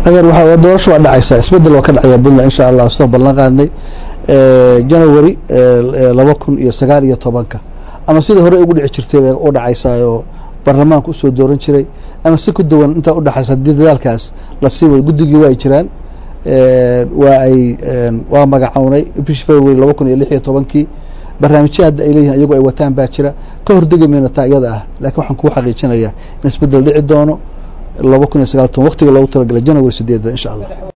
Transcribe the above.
adeer waxaa doorasho waa dhacaysaa isbedel waa ka dhacaya puntland insha allah sida ballan qaadnay janawari laba kun iyo sagaal iyo tobanka ama sidai hore ugu dhici jirtay bay u dhacaysaa oo baarlamaanka usoo dooran jiray ama si ku duwan intaa udhexaysa haddii dadaalkaas lasii wado guddigii waa ay jiraan waa ay waa magacownay bishii february laba kun iyo lix iyo tobankii barnaamijya hadda ay leeyihin iyagoo ay wataan baa jira ka hordegi mayna taa iyada ah laakiin waxaan kuu xaqiijinayaa in isbedel dhici doono laba kun iyo sagaal toban waqtiga loogu talagalay janawari sideeda insha allah